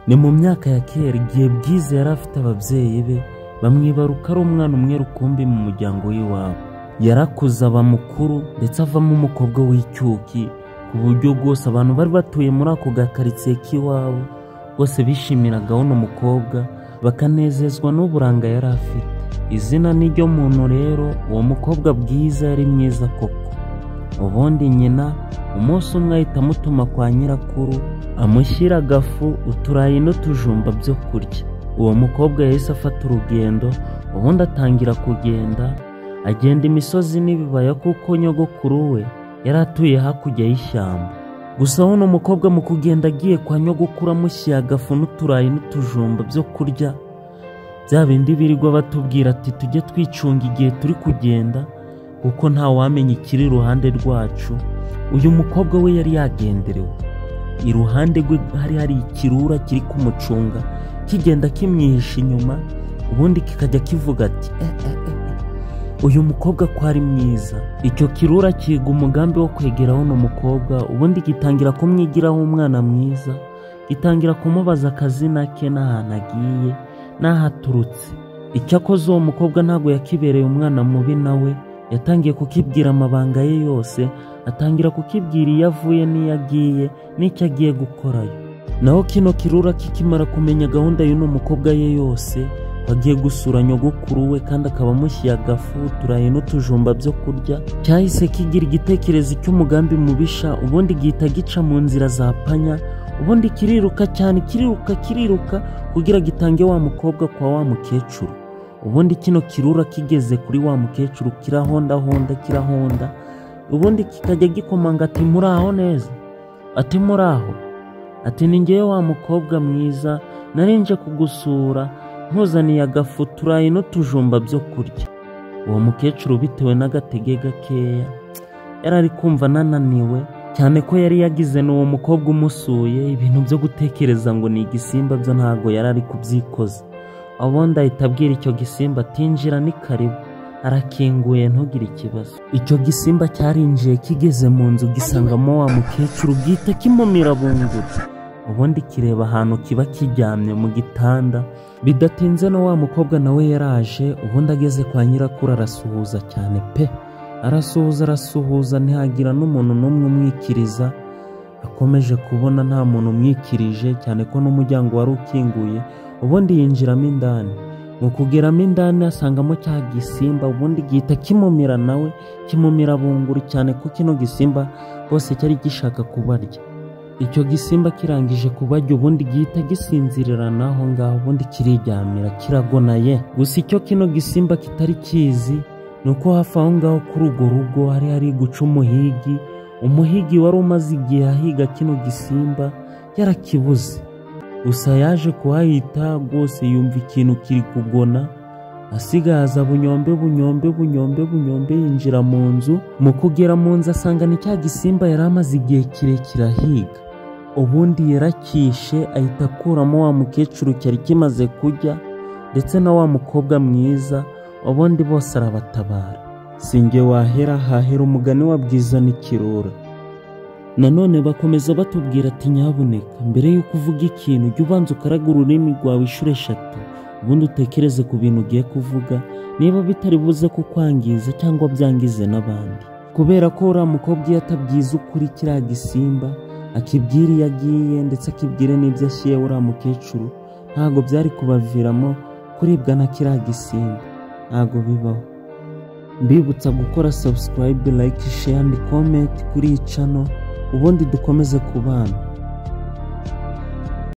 ni mu myaka ya kera igihe bwiza yari afite ababyeyi be bamwibaruka ari umwana umwe rukumbi mu muryango w'iwabo yarakuze aba mukuru ndetse avamo umukobwa w'icyuki ku buryo bwose abantu bari batuye muri ako gakaritsiye k'iwabo bose bishimiraga uno mukobwa bakanezezwa n'uburanga yari afite izina ni ryo muntu rero uwo mukobwa bwiza yari mwiza koko ubundi nyina umunsi umwe ahita amutuma kwa nyirakuru amushyira agafu uturayi n'utujumba byo kurya uwo mukobwa yahise afata urugendo ubundi atangira kugenda agenda imisozi n'ibibaya kuko nyogokuru we yari atuye hakurya y'ishyamba gusa hano umukobwa mu kugenda agiye kwa nyogokuru amushyira agafu n'uturayi n'utujumba byo kurya bya bindi birirwa batubwira ati tujye twicunga igihe turi kugenda kuko ntawamenya ikiri iruhande rwacu uyu mukobwa we yari yagenderewe iruhande rwe hari hari ikirura kiri kumucunga kigenda kimwihisha inyuma ubundi kikajya kivuga ati "Eh, eh, eh, eh." uyu mukobwa ko ari mwiza icyo kirura kiga umugambi wo kwegera uno mukobwa ubundi gitangira kumwigiraho umwana mwiza gitangira kumubaza akazina ke n'ahantu agiye n'ahaturutse icyakoze uwo mukobwa ntabwo yakibereye umwana mubi nawe yatangiye kukibwira amabanga ye yose atangira kukibwira iyo avuye n'iyo agiye n'icyo agiye gukorayo naho kino kirura kikimara kumenya gahunda y'uno mukobwa ye yose wagiye gusura nyogokuru we kandi akaba amushyira agafu uturayi n'utujumba byo kurya cyahise kigira igitekerezo cy'umugambi mubisha ubundi gihita gica mu nzira za panya ubundi kiriruka cyane kiriruka kiriruka kugira gitange wa mukobwa kwa wa mukecuru ubundi kino kirura kigeze kuri wa mukecuru kirahondahonda kirahonda ubundi kikajya gikomanga ati muraho neza ati muraho ati ni ngewe wa mukobwa mwiza narinje kugusura nkuzaniye agafu uturayi n'utujumba byo kurya uwo mukecuru bitewe n'agatege gakeya yari ari kumva ananiwe cyane ko yari yagize n'uwo mukobwa umusuye ibintu byo gutekereza ngo ni igisimba byo ntabwo yari ari kubyikoza ubundi ahita abwira icyo gisimba atinjira ni karibu arakinguye ntugire ikibazo icyo gisimba cyarinjiye kigeze mu nzu gisangamo wa mukecuru bwite kimumira bunguru ubundi kireba ahantu kiba kiryamye mu gitanda bidatinze na wa mukobwa nawe yaraje ubundi ageze kwa nyirakuru arasuhuza cyane pe arasuhuza arasuhuza ntihagira n'umuntu n'umwe umwikiriza akomeje kubona nta muntu umwikirije cyane ko n'umuryango wari ukinguye ubundi yinjiramo indani mu kugeramo indani asangamo cya gisimba ubundi gihita kimumira nawe kimumira bunguru cyane ko kino gisimba bose cyari gishaka kubarya icyo gisimba kirangije kubarya ubundi gihita gisinzirira n'aho ngaho ubundi kiriryamira kiragonaye gusa icyo kino gisimba kitari kizi ni uko hafi aho ngaho kuri urwo rugo hari hari guca umuhigi umuhigi wari umaze igihe ahiga kino gisimba yarakibuze gusa yaje kuhahita rwose yumva ikintu kiri kugona asigaza bunyombe bunyombe bunyombe bunyombe yinjira mu nzu mu kugera mu nzu asanga ni cya gisimba yari amaze igihe kirekire ahiga ubundi yaracyishe ahita akuramo wa mukecuru cyari kimaze kurya ndetse na wa mukobwa mwiza ubundi bose arabatabara singe wahera hahera umugani wa bwiza n'ikirura nanone bakomeza batubwira ati nyabuneka mbere y'uko uvuga ikintu jya ubanza ukaraga ururimi rwawe inshuro eshatu ubundi utekereze ku bintu ugiye kuvuga niba bitari buze kukwangiza cyangwa byangize n'abandi kubera ko uriya mukobwa iyo atabyiza ukuri kiriya gisimba akibwira iyo agiye ndetse akibwire n'ibyo ashyiriye uriya mukecuru ntabwo byari kubaviramo kuribwa na kiriya gisimba ntabwo bibaho mbibutsa gukora sabusikarayibe layike sheya andi komenti kuri iyi cano ubundi dukomeze kubana